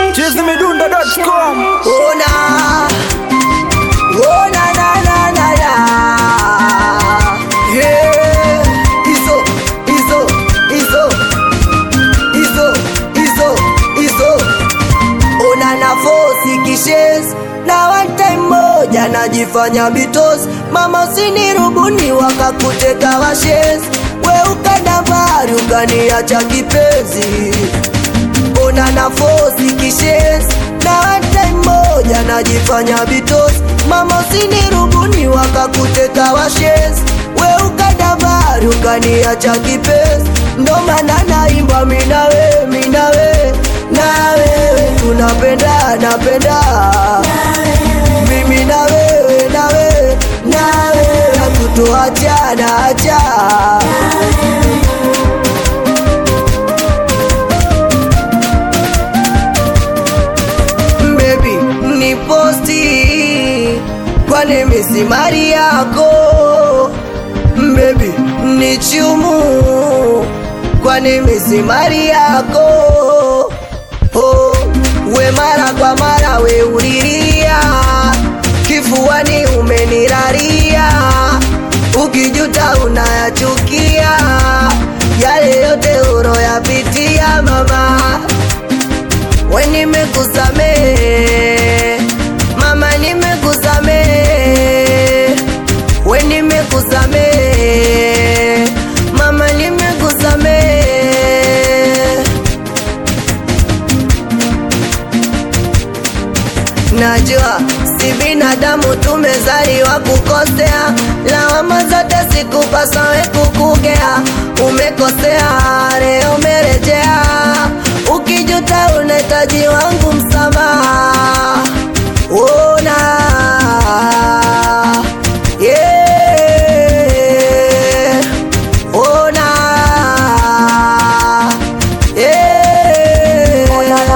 chizimidundo.com Ona, ona na na na na. Yeah, hizo hizo hizo hizo hizo hizo. Ona na fosi kishes na one time moja najifanya bitos mama usinirubuni wakakuteka washes we ukadambari ukaniacha kipenzi ona na fosi kishes na hata moja najifanya bitos mama usinirubuni wakakuteka washes we ukadabari ukaniacha kipenzi ndo maana naimba minawe minawe na wewe tunapenda napenda mimi na wewe na wewe na wewe hatutoachana acha baby ni posti kwani misimari yako baby ni chumu kwani misimari yako oh, we mara kwa mara we ulilia kifuani umeniraria ukijuta unayachukia yale yote uroyapitia mama we nimekusamehe mama nimekusamehe we nimekusamehe mama nimekusamehe najua si binadamu tumezaliwa kukosea lawama zote sikupasa we kukugea umekosea leo umerejea ukijuta unahitaji wangu msamaha ona yeah. ona yeah.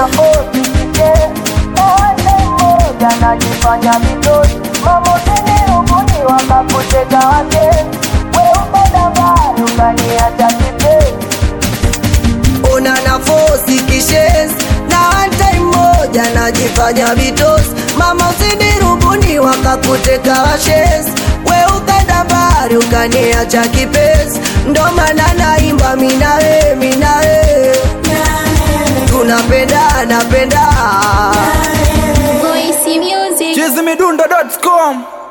najifanya vizuri mama usinirubuni wakakuteka wake weukadabari ukaniacha kipenzi una nafosi kishes na hata moja najifanya vitos mama usinirubuni wakakuteka washes we ukadabari ukaniacha kipenzi ndo maana naimba minawe minawe tunapenda napenda Voice Music. chizimidundo.com